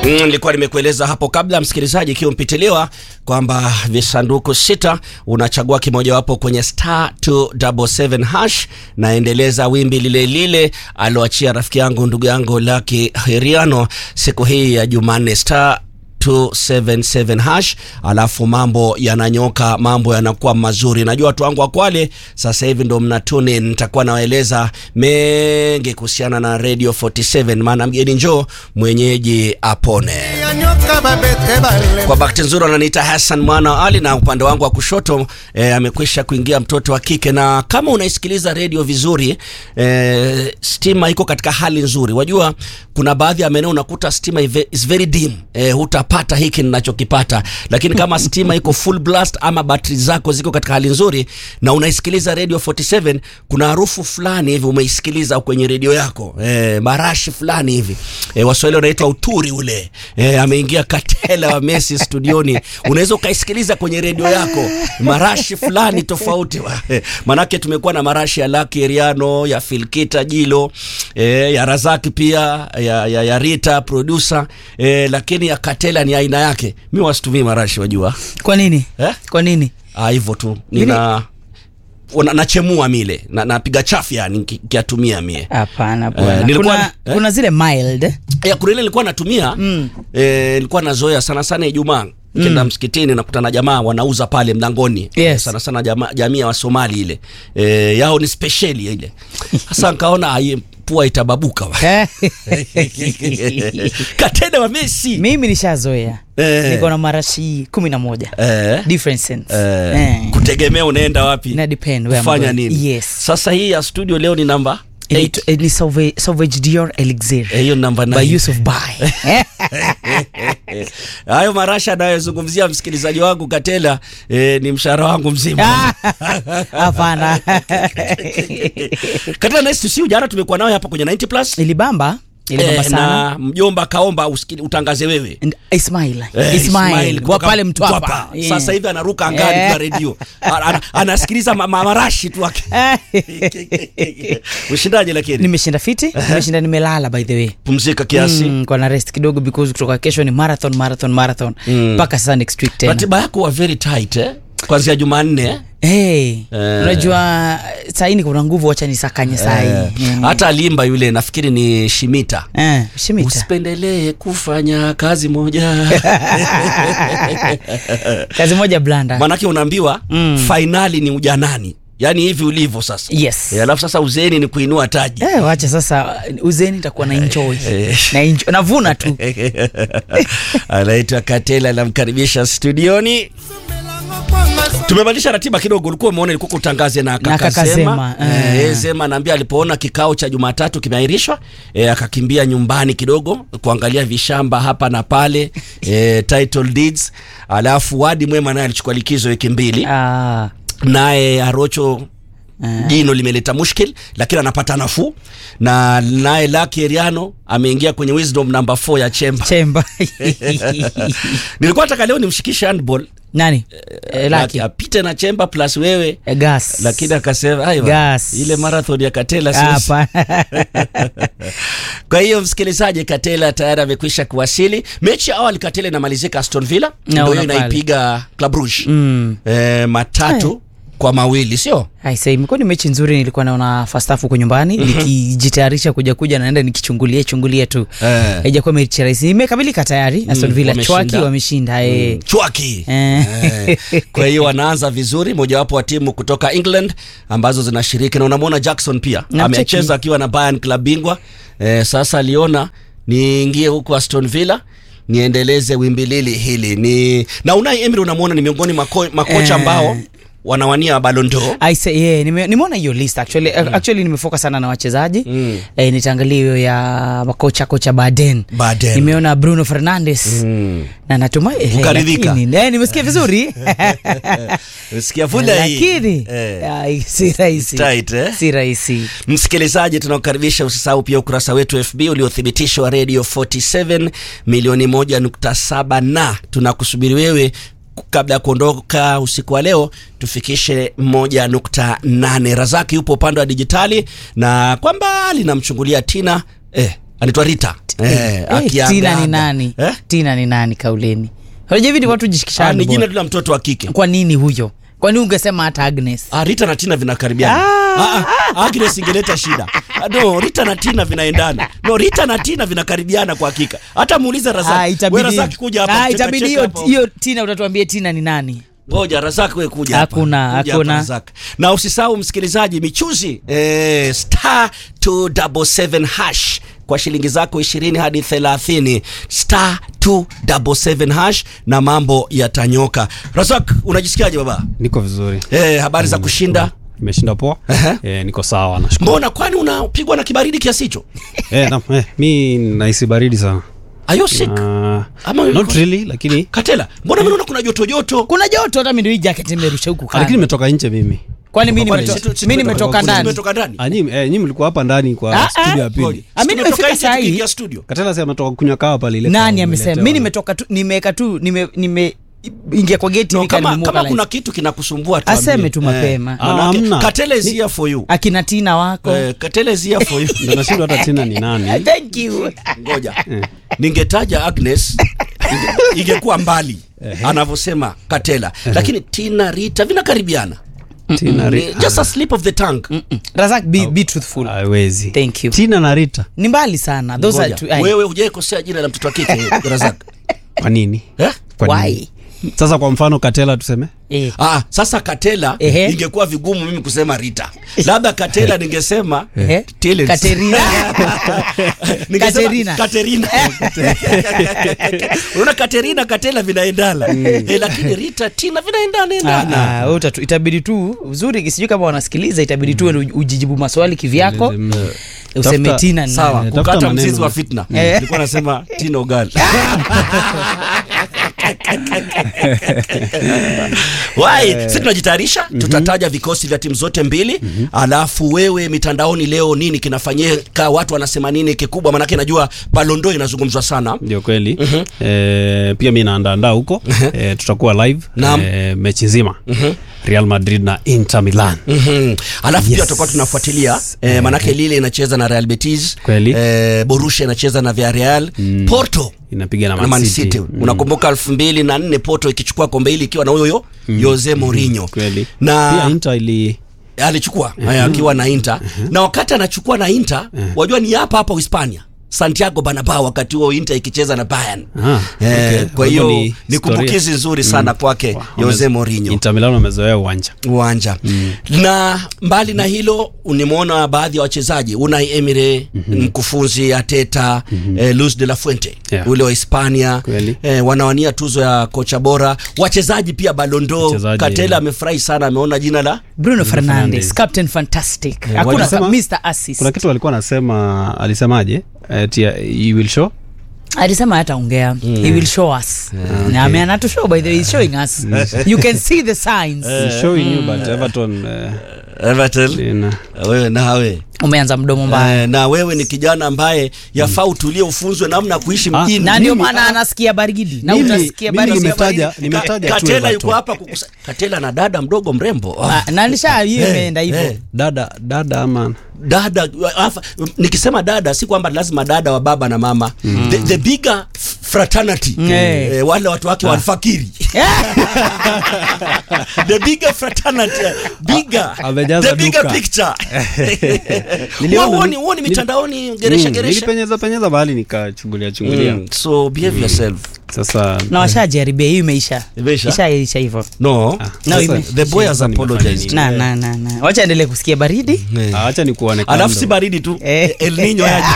Mm, nilikuwa nimekueleza hapo kabla msikilizaji, ikiwa mpitiliwa kwamba visanduku sita unachagua kimojawapo kwenye star 277 hash, naendeleza wimbi lile lile aloachia rafiki yangu ndugu yangu Lucky Heriano siku hii ya Jumanne star 277 hash, alafu mambo yananyoka, mambo yanakuwa mazuri. Najua watu wangu wa Kwale sasa hivi ndo mna tune in, nitakuwa nawaeleza mengi kuhusiana na Radio 47, maana mgeni njoo mwenyeji apone. Kwa bahati nzuri wananiita Hassan mwana wa Ali, na upande wangu wa kushoto eh, amekwisha kuingia mtoto wa kike, na kama unaisikiliza redio vizuri eh, stima iko katika hali nzuri. Wajua kuna baadhi ya maeneo unakuta stima ive- is very dim eh, hutapata hiki ninachokipata, lakini kama stima iko full blast ama battery zako ziko katika hali nzuri na unaisikiliza radio 47, kuna harufu fulani hivi umeisikiliza kwenye redio yako eh, marashi fulani hivi eh, Waswahili wanaitwa uturi ule eh, ameingia Katela wa Messi studioni, unaweza ukaisikiliza kwenye redio yako marashi fulani tofauti eh, manake tumekuwa na marashi ya Lucky Eriano ya Filkita Jilo eh, ya Razaki pia ya, ya, ya Rita producer eh, lakini ya Katela ni aina yake. Mi wasitumii marashi wajua Kwa nini? eh? Kwa nini? Ah, hivyo tu nina una- nachemua mile na, napiga chafu yani niki- nikiyatumia mie Hapana Eh, bwana. nilikuwa- kuna, eh? kuna zile mild. ya kuna ile nilikuwa natumia mm. eh, nilikuwa nazoea sana sana Ijumaa kenda msikitini nakutana jamaa wanauza pale mlangoni Yes. sana sana jamaa, jamii ya Wasomali ile eh, yao ni speciali ile sasa nkaona ai, pua itababuka Katena wa Messi Mimi nishazoea. Eh. Niko na marashi kumi na moja. eh. Different sense. Eh, Eh. kutegemea unaenda wapi Ina depend where I'm kufanya going. nini Yes. sasa hii ya studio leo ni namba Inaitwa- eh, Ni Sauvage Sauvage Dior Elixir. Eh, hiyo namba By nine. Yusuf Bai. hayo marasha anayozungumzia msikilizaji wangu Katela eh, ni mshahara wangu mzima Hapana. Katela nice to see you. Jana tumekuwa nawe hapa kwenye 90 plus Ilibamba. Ilibamba eh, sana. na mjomba kaomba usikili, utangaze wewe And Ismail. Eh, Ismail. Kwa kutoka pale Mtwapa. Mtwapa. Yeah. Sasa hivi anaruka angani Eh. kwa redio Ana- ana- anasikiliza ma- ma- marashi tu wake ushindaje lakini nimeshinda fiti nimeshinda nimelala by the way pumzika kiasi Mm, kwa na rest kidogo because kutoka kesho ni marathon marathon marathon mpaka sasa next week tena ratiba yako wa very tight eh? kwanzia Jumanne eh? hey, Eh. unajua sahii kuna nguvu wacha nisakanye sahii Eh, hata alimba yule nafikiri ni Shimita eh, shimita usipendelee kufanya kazi moja kazi moja blanda maanake unaambiwa Mm. fainali ni ujanani yaani hivi ulivyo sasa yes Eh, alafu sasa uzeni ni kuinua taji Eh, wacha sasa uzeni nitakuwa na enjoy na enjoy, navuna tu anaitwa Katela, namkaribisha studioni. Tumebadilisha ratiba kidogo, ulikuwa umeona ilikuwa kutangaze na kaka kaka Zema. Zema, Eh, eh. eh, Zema anaambia alipoona kikao cha Jumatatu kimeahirishwa eh, akakimbia nyumbani kidogo kuangalia vishamba hapa na pale eh, title deeds. Alafu Wadi Mwema naye alichukua likizo wiki mbili, ah, naye Arocho Ah. jino limeleta mushkil lakini anapata nafuu, na naye Lucky Eriano ameingia kwenye wisdom number 4 ya chemba. chemba Nilikuwa nataka leo nimshikishe handball nani eh, laki apite na chemba plus wewe Eh, gas lakini akasema "Aiwa, Gas. ile marathon ya Katela siwezi." hapa Kwa hiyo msikilizaji, Katela tayari amekwisha kuwasili. Mechi ya awali Katela inamalizika Aston Villa ndio hiyo Naona pale. inaipiga Club Rouge mm. eh, matatu kwa mawili sio? Aisa, imekuwa ni mechi nzuri. Nilikuwa naona first half huko nyumbani nikijitayarisha kuja kuja, naenda nikichungulia chungulia tu, Eh. haijakuwa mechi rahisi. Imekamilika tayari, Aston Villa wameshinda. chwaki wameshinda eh. Chwaki. Eh. Eh, Kwa hiyo wanaanza vizuri, mojawapo wa timu kutoka England ambazo zinashiriki, na unamwona Jackson pia Namcheki. amecheza akiwa na Bayern club bingwa eh, sasa aliona niingie huko Aston Villa niendeleze wimbi lili hili ni na Unai Emery unamwona ni miongoni mako, makocha Eh. ambao wanawania Ballon d'Or. I say, yeah, nime, nimeona hiyo list actually, actually nimefocus sana na wachezaji Mm. eh, nitaangalia hiyo ya makocha kocha Baden. Baden. Nimeona Bruno Fernandes Mm. na natumai eh, Ukaridhika? lakini, eh, nimesikia vizuri Sikia vula hii. lakini Eh. ai, si rahisi Tight, eh? si rahisi Msikilizaji, tunakukaribisha usisahau pia ukurasa wetu FB uliothibitishwa Radio 47 milioni moja nukta saba na tunakusubiri wewe kabla ya kuondoka usiku wa leo tufikishe moja nukta nane. Razaki yupo upande wa dijitali na kwa mbali namchungulia Tina eh, anaitwa Rita eh, Eh, akiaga- tina ni nani eh? tina ni nani kauleni unajua hivi ni watu Ah, jishikishani ni jina bora. tu la mtoto wa kike kwa nini huyo kwa nini ungesema hata agnes Ah, Rita na Tina vinakaribiana. Ah, ah, Agnes ingeleta shida. Ah, No, Rita na Tina vinaendana. No, Rita na Tina vinakaribiana kwa hakika. Hata muulize Ah, Razak. itabidi- Wewe Razak kuja hapa. Ah, cheka- itabidi cheka hiyo hapa. hiyo tina utatuambia tina ni nani Ngoja Razak wewe kuja hapa. Hakuna, Kuja hakuna. hapa, Razak. Na usisahau msikilizaji michuzi eh, star 277 hash kwa shilingi zako 20 hadi 30 star 277 hash na mambo yatanyoka. Razak, unajisikiaje baba? Niko vizuri. Eh, habari za kushinda? Nimeshinda poa. Ehe. Eh, niko sawa nashukuru. Mbona kwani unapigwa na kibaridi kiasi hicho? Eh, na, eh, mi nahisi baridi sana. Are you sick? Uh, Ama not really lakini Katela, mbona mimi naona kuna joto joto? kuna joto hata mimi ndio hii jacket nimerusha huku lakini kando nimetoka nje mimi. kwani mimi Kwani nimeto- si- si- mimi tumetoka- nimetoka si ndani tumetoka ndani? Ah, nyinyi eh, nyinyi mlikuwa hapa ndani Ah, kwa ah. studio ya Ngoja. pili. Ah, mimi Si tumetoka nimefika nje saa hii. tukiingia studio. Katela sema ametoka kunywa kawa pale ile. nani kawa amesema umeletewa. mi nimetoka tu nimeweka tu nime nime ingia kwa geti No, hivi kama, kanimove kama lines. kuna kitu kinakusumbua tuambie. Aseme tu mapema. Eh, Ah, manake, hamna. Katela is here for you. akina tina wako Eh, Katela is here for you. Ndio nashindwa hata tena ni nani. thank you Ngoja. Ningetaja Agnes inge- ingekuwa mbali anavyosema Katela. Lakini Tina Rita vinakaribiana. Tina Ni Rita. Just a slip of the tongue. razak be, be truthful Haiwezi. Thank you. Tina na Rita. ni mbali sana those are Ngoja. two, ai, Wewe hujaikosea jina la mtoto wa kike Razak. Kwa nini? Eh? Kwa Why? nini? Sasa kwa mfano Katela tuseme? eh. Ah, sasa Katela Ehe. ingekuwa vigumu mimi kusema Rita. Labda Katela ningesema Eh? Tilens. Katerina. Ningesema Katerina. Katerina. Unaona Katerina Katela vinaendana. Eh, lakini Rita Tina vinaendana Ah, endana. ah, wewe utatu- itabidi tu uzuri sijui kama wanasikiliza itabidi tu wewe ujijibu maswali kivyako Mm. useme Tafuta- tina ni Sawa, nani. Eh, tafuta kukata maneno. mzizi wa fitna. Eh. Nilikuwa nasema Tino Gal. Wai, sisi tunajitayarisha, tutataja vikosi vya timu zote mbili, alafu wewe mitandaoni leo nini kinafanyika, watu wanasema nini kikubwa, manake najua Balondo inazungumzwa sana. Ndio kweli. Eh, pia mi naandaandaa huko. Eh, tutakuwa live Naam. eh, mechi nzima. Real Madrid na Inter Milan. Mhm. Alafu pia Yes. tutakuwa tunafuatilia eh, manake Lille inacheza na Real Betis, Kweli. eh, Borussia inacheza na Villarreal, Porto Inapiga na na Man Man City. City. Unakumbuka elfu mbili na nne Porto ikichukua kombe hili ikiwa na huyo Jose Mourinho Kweli. na Pia Inter ili alichukua eh, akiwa na Inter na wakati anachukua na Inter wajua ni hapa hapa Hispania Santiago Bernabeu wakati huo Inter ikicheza na Bayern Ah, eh, okay. kwa hiyo Hapo ni, ni historia. kumbukizi nzuri sana kwake Wow, Jose wameze- Mourinho Inter Milan wamezoea uwanja. uwanja na mbali na hilo nimeona baadhi ya wachezaji Unai Emery mkufunzi Ateta eh, Luis de la Fuente Yeah. ule wa Hispania Kweli. eh, wanawania tuzo ya kocha bora wachezaji pia Balondo Wachezaji, Katela yeah. amefurahi sana ameona jina la bruno fernandes Fernandes. captain fantastic hakuna walisema- mr assist Kuna kitu alikuwa anasema alisemaje? Eh, tia, he will show. alisema hataongea he will show us na ameana to show by the way he's showing us you can see the signs He's showing you but Everton eh, Everton ina wewe nawe umeanza mdomo mbaya Eh, na wewe ni kijana ambaye yafaa utulie ufunzwe namna ya kuishi Ah, mjini na ndio Mimi- maana anasikia baridi na Mimi- utasikia mimi baridi nimetaja- Ka- nimetaja tu Katela Everton. yuko hapa kukusa Katela na dada mdogo mrembo Ah, Ah, na nisha hiyo imeenda eh. hivyo dada dada ama dada afa, nikisema dada si kwamba lazima dada wa baba na mama the, the bigger fraternity Eh. eh, wale watu wake walfakiri the bigger fraternity bigger amejaza the bigger duka. picture Niliona- uoni uoni nili- mitandaoni geresha Mm, geresha nilipenyeza penyeza mahali nikachungulia chungulia Mm, so behave yourself sasa na washajaribia hiyo imeisha Imeisha? ishaisha hivyo no No, sasa- ime- the boy has sasa nimefanya apologized. nini? na na na na wacha endelee kusikia baridi Eh. Ah, acha nikuone alafu kando. si baridi tu Eh. El Nino yaje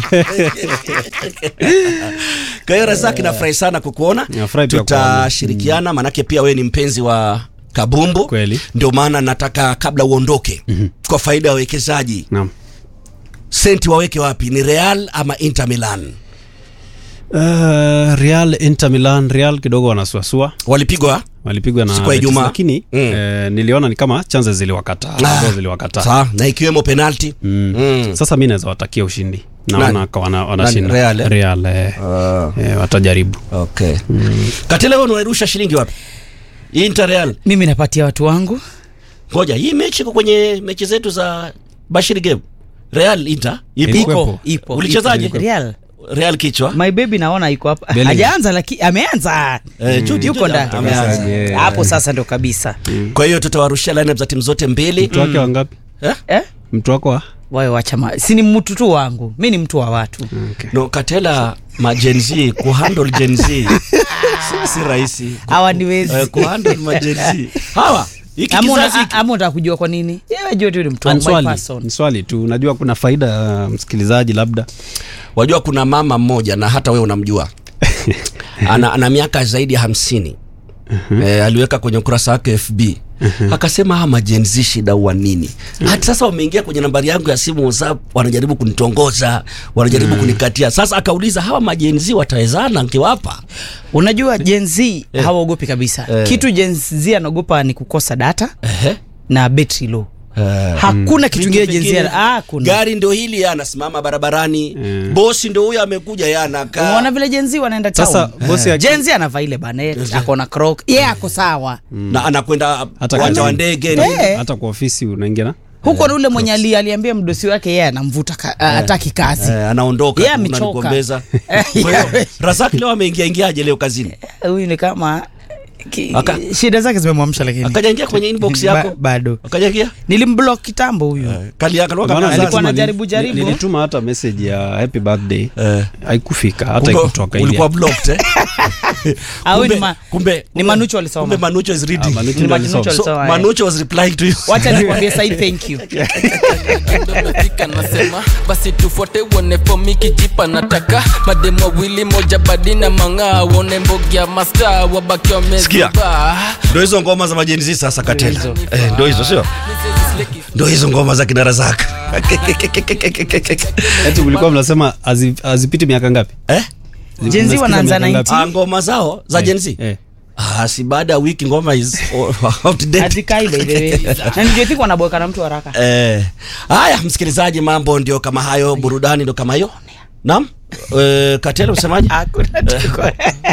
kwa hiyo Razaki nafurahi sana kukuona Nafurahi pia tutashirikiana manake pia wewe ni mpenzi wa kabumbu Kweli. ndio maana nataka kabla uondoke kwa faida ya wawekezaji Naam. senti waweke wapi ni Real ama Inter Milan Uh, Real Inter Milan Real kidogo wanasuasua walipigwa walipigwa na Siku ya Betis, Ijumaa. lakini Mm. eh, niliona ni kama chances ziliwakataa Ah. Goal ziliwakataa sawa na ikiwemo penalti Mm. Mm. Sasa mi naweza watakia ushindi Nani? naona ka- wana- wanashinda Real, eh? Real, eh, eh, watajaribu okay Katela wewe unairusha shilingi wapi Inter Real mimi napatia watu wangu ngoja hii mechi iko kwenye mechi zetu za Bashiri Game Real Inter ipo Ilikuwepo. iko ipo Ulichezaje? ipo. Real Real kichwa my baby naona iko hapa Bellingham. hajaanza lakini ameanza Eh, Jude, yuko Jude ndani ameanza. Yeah. hapo sasa ndo kabisa kwa hiyo tutawarushia lineup za timu zote mbili mtu wake wangapi eh? eh? mtu wako wa wawe wachama si ni mtu tu wangu mi ni mtu wa watu okay. no katela majenzi kuhandle jenzi si, si rahisi hawa niwezi eh, kuhandle majenzi hawa hiki Ama una- kizazi hiki ama unataka kujua kwa nini Yewe jua tu ni mtu Ni wangu my swali person. ni swali tu unajua kuna faida uh, msikilizaji labda wajua kuna mama mmoja na hata wewe unamjua ana, ana miaka zaidi ya hamsini e, aliweka kwenye ukurasa wake fb akasema hawa majenzi shida wa nini hati sasa wameingia kwenye nambari yangu ya simu whatsapp wanajaribu kunitongoza wanajaribu kunikatia sasa akauliza hawa majenzi watawezana nkiwapa unajua jenz hawaogopi kabisa Eh. kitu jenz anaogopa ni kukosa data Ehe. na betri low Eh. hakuna kitu Vitu kingine vingine, jenz ah, kuna gari ndo hili yeye anasimama barabarani bosi ndo huyo amekuja yeye anakaa unaona vile jenzi wanaenda Sasa, town bosi aki- jenzi anavaa ile banet akona croc ye yeah, ako sawa na anakwenda Hata uwanja wa kazini. ndege Eh. hata kwa ofisi unaingia na huko yeah, ule mwenye ali, aliambia mdosi wake yeye anamvuta ka, ataki kazi Eh, anaondoka Yeye tu, amechoka. unanikombeza. Eh, Kwa hiyo Razaki leo ameingia ingiaje leo kazini? huyu ni kama ki, Aka- shida zake zimemwamsha lakini Akajaingia kwenye inbox Ba- yako. bado Akajaingia? nilimblock kitambo huyu Kali yako Maana kama alikuwa lazima anajaribu ni- jaribu. nilituma hata message ya happy birthday Eh. haikufika hata Kumbe ikutoka ulikuwa ile blocked eh? Au Kumbe- ni ma- kumbe ni kumbe- Manucho alisoma. Kumbe Manucho is reading. Ah, Manucho Ni ndo Manucho alisoma. So, alisoma, eh. Manucho was replying to you. wacha nikwambie sai thank you Domestika nasema basi tufuate uone fomi kijipa nataka mademu wawili moja badi na mang'aa uone mbogia masta wabaki Sikia. wamezuba Ndio hizo ngoma za majenzi sasa Katela. hizo. Eh, ndio hizo sio? Ndio hizo ngoma za kina Razak. eti mlikuwa mnasema hazi- hazipiti miaka ngapi Eh? Gen Z Mnasikiza wanaanza miaka ngapi? 90. Ah, ngoma zao za Gen Z. Eh. Ah, si baada ya wiki ngoma is outdated. azikai by the way na nijethik wanaboeka na mtu haraka Eh, haya msikilizaji, mambo ndio kama hayo, burudani ndio kama hiyo. Naam. Eh, Katela usemaje? hakuna tuko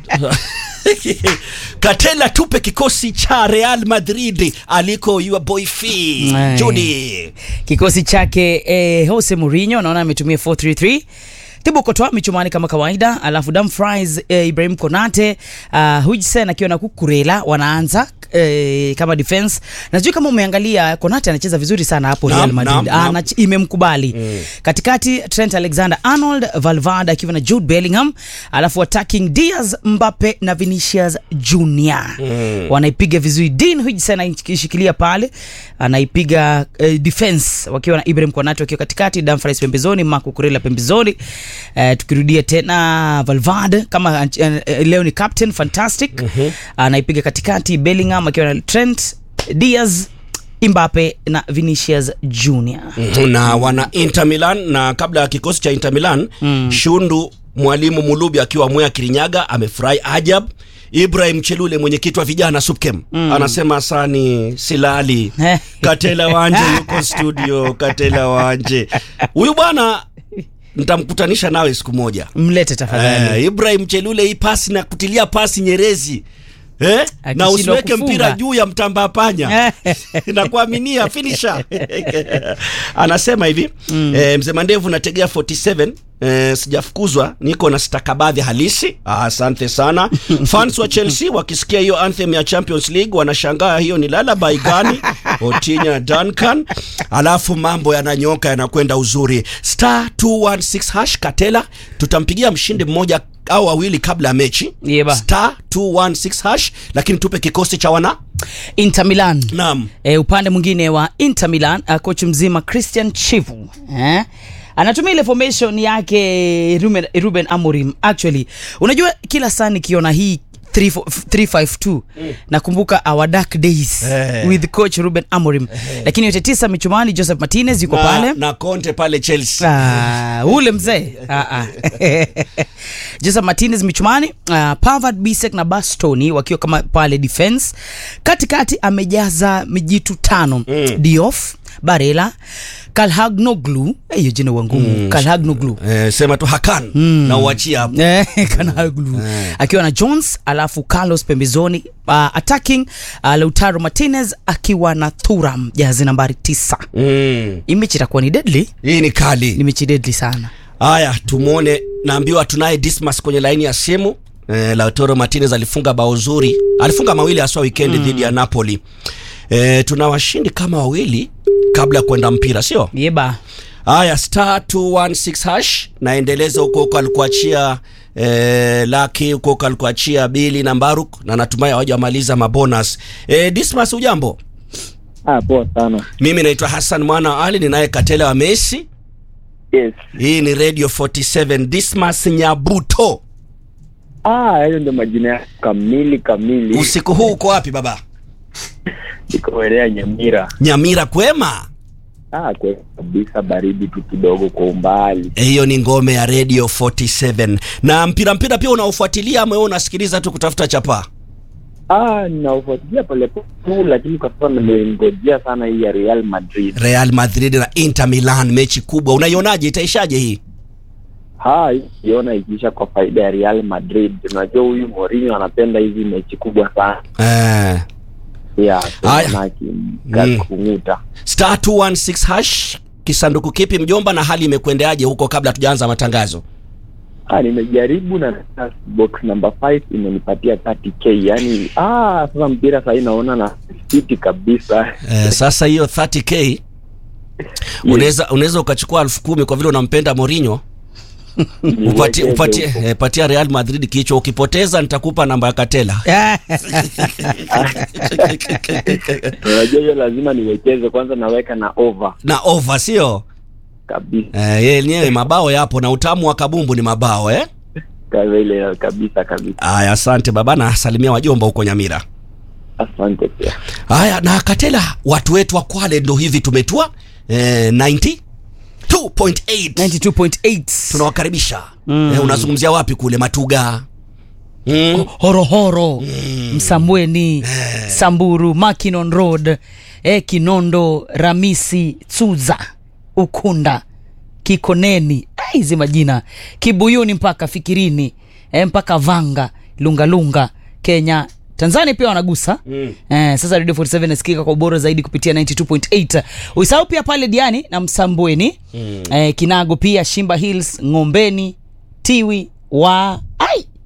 Katela tupe kikosi cha Real Madrid aliko your boy Fee. Aye. Judy. kikosi chake eh, Jose Mourinho naona ametumia 433 Thibaut Courtois michumani kama kawaida, alafu Dumfries eh, Ibrahim Konate uh, Hujsen akiwa na Kukurela wanaanza eh, kama defense. Na sijui kama umeangalia Konate anacheza vizuri sana hapo Naam, Real Madrid. naam, naam. Ana, imemkubali. Katikati Trent Alexander-Arnold, Valverde akiwa na Jude Bellingham, alafu attacking Diaz, Mbappe na Vinicius Junior. Wanaipiga vizuri. Dean Hujsen anaishikilia pale, anaipiga eh, defense wakiwa na Ibrahim Konate wakiwa katikati, Dumfries pembezoni, Marco Kurela pembezoni. Eh, tukirudia tena Valverde kama eh, eh, leo ni captain fantastic. Anaipiga katikati Bellingham akiwa na Trent Diaz Mbappe na Vinicius Junior. na wana Inter Milan na kabla ya kikosi cha Inter Milan Shundu mwalimu Mulubi akiwa Mwea Kirinyaga amefurahi ajab. Ibrahim Chelule mwenyekiti wa vijana Supkem anasema sani silali Katela Wanje yuko studio. Katela Wanje huyu bwana nitamkutanisha nawe siku moja. Mlete tafadhali. Eh, Ibrahim Chelule hii pasi na kutilia pasi Nyerezi eh? na Akishindwa usiweke kufunga. mpira juu ya mtamba panya nakuaminia finisha anasema hivi mm. eh, mzee mandevu nategea 47 Eh, sijafukuzwa niko na stakabadhi halisi Ah, asante sana fans wa chelsea wakisikia hiyo anthem ya champions league wanashangaa hiyo ni lalabai gani otinya duncan alafu mambo yananyoka yanakwenda uzuri star 216 hash katela tutampigia mshindi mmoja au wawili kabla ya mechi Yeba. star 216 hash lakini tupe kikosi cha wana Inter Milan. naam E, upande mwingine wa Inter Milan uh, coach mzima Christian Chivu eh? anatumia ile formation yake Ruben, Ruben Amorim. Actually, unajua kila saa nikiona hii 3 352 nakumbuka our dark days Eh. with coach Ruben Amorim, lakini yote tisa michumani Joseph Martinez yuko na, pale na Conte pale Chelsea Ah, ule mzee Ah, ah. Joseph Martinez michumani uh, Pavard Bisek na Bastoni wakiwa kama pale defense katikati amejaza mijitu tano mm. Diouf barela kalhagnoglu Eh, hiyo jina wangumu mm. kalhagnoglu eh, sema tu hakan na uachia hapo Eh, Kanaglu akiwa na Jones alafu Carlos pembezoni uh, attacking uh, Lautaro Martinez akiwa na Thuram jazi nambari tisa. mm. Hii mechi itakuwa ni deadly, hii ni kali ni mechi deadly sana. haya tumwone naambiwa tunaye dismas kwenye laini ya simu eh, lautaro martinez alifunga bao zuri alifunga mawili haswa wikendi dhidi ya napoli eh, tuna washindi kama wawili kabla ya kwenda mpira sio Yeba. haya star 216 hash naendeleza huko huko alikuachia eh, laki huko huko alikuachia bili na mbaruk na natumai hawajamaliza mabonus eh, dismas ujambo Ah, poa sana. mimi naitwa hassan mwana wa ali ninaye katela wa messi Yes. hii ni radio 47 dismas nyabuto Ah, hayo ndio majina yako kamili kamili. usiku huu uko wapi baba Niko Werea Nyamira. nyamira kwema Ah, kwa kabisa baridi tu kidogo kwa umbali. Eh, hiyo ni ngome ya radio 47 na mpira mpira pia unaofuatilia ama wewe unasikiliza tu kutafuta chapaa Ah, ninaufuatilia polepole tu, lakini kwa sasa nimengojea sana hii ya Real Madrid. real madrid na inter milan mechi kubwa unaionaje itaishaje hii Ha, ikiona ikiisha kwa faida ya Real Madrid. Unajua huyu Mourinho anapenda hizi mechi kubwa sana. eh, Yeah, Haya. sana akimkung'uta. star 216 hash kisanduku kipi mjomba na hali imekwendeaje huko kabla tujaanza matangazo Ah, nimejaribu na box number 5 imenipatia 30k. Yaani ah, sasa mpira sasa naona na fiti kabisa. eh, sasa hiyo 30k unaweza unaweza ukachukua elfu kumi kwa vile unampenda Mourinho upatie, Niwekeze upatie, huko. eh, patia Real Madrid kichwa ukipoteza nitakupa namba ya Katela Unajua hiyo lazima niwekeze kwanza, naweka na over na over sio kabisa eh, yenyewe mabao yapo na utamu wa kabumbu ni mabao eh Kaza ile kabisa kabisa. Aya, asante baba na salimia wajomba huko Nyamira. Asante pia. Haya, na Katela, watu wetu wa Kwale ndo hivi tumetua eh, 92.8 92.8 tunawakaribisha mm. eh, unazungumzia wapi kule Matuga mm. horohoro msambweni samburu makinon road eh, kinondo ramisi tsuza ukunda kikoneni Ah, hizi majina kibuyuni mpaka fikirini eh, mpaka vanga lungalunga kenya tanzania pia wanagusa mm. eh, sasa radio 47 nasikika kwa ubora zaidi kupitia 92.8 usahau pia pale diani na msambweni mm. eh, kinago pia shimba hills ngombeni tiwi wa ai